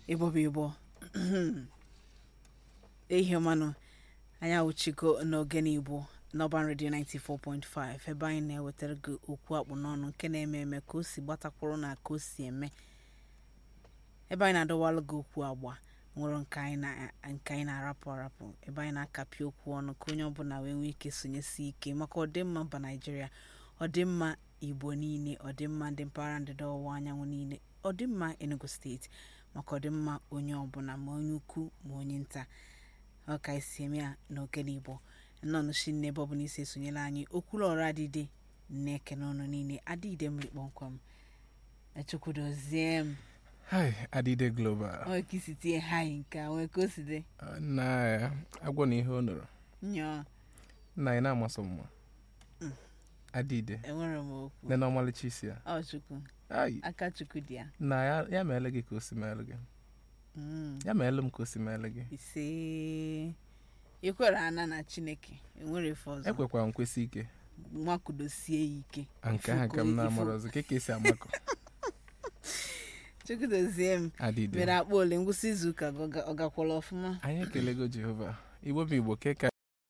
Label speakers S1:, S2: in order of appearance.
S1: igbo bụ igbo ehi ọmanụ anyị awụchigo n'ogene igbo n'ọban redio 94.5 ebe anyị na-ewetara gị okwu akpụ n'ọnụ nke na-eme eme ka o si gbatakwuru na ka o si eme ebe anyị na-adọwalụ gị okwu agba nwere nke anyị na- nke anyị na-arapụ arapụ ebe anyị na-akapị okwu ọnụ ka onye ọbụla wee nwee ike sonyesi ike maka ọdịmma mba naijiria ọdịmma igbo niile ọdịmma ndị mpaghara ndịda ọwụwa anyanwụ niile ọdịmma enugu steeti maka ọdịmma onye ọbụla ma onye ukwu ma onye nta ọ ka esi eme ya n'ogene igbo nnọnụchi nne ebe ọbụla isi esonyela anyị okwulu ọrụ adịde na-ekene ọnụ niile adịde mmiri kpọmkwem echukwudozie m
S2: Hi, Adide Global.
S1: onwe ka isi tie hai nke a nwee ka o si dị
S2: Uh, Na agwọ na ihe o nụrụ.
S1: nyọọ
S2: Nna anyị na-amasị mma.
S1: Mm.
S2: Adide.
S1: enwere m okwu
S2: Nne na ọmalịcha isi ya.
S1: ọ chukwu
S2: Ai,
S1: aka chukwu dị ya
S2: na ya, ya meele gị ka o si meele gị.
S1: Mm.
S2: Ya meele m ka o si meele gị.
S1: ise ikwere ana na chineke enwere efe ọzọ
S2: Ekwekwara m kwesị ike.
S1: nwakudosie ya ike
S2: A nke ahụ ka m
S1: Ifu-
S2: na-amara ọzọ. Ke ka esi amakọ.
S1: chukwudozie m
S2: Adide.
S1: mere akpa ole ngwụsị izu ụka gị ọ ga- ọ gakwala ọfụma
S2: Anyị ekelego Jehova. Igbo bụ Igbo ke ka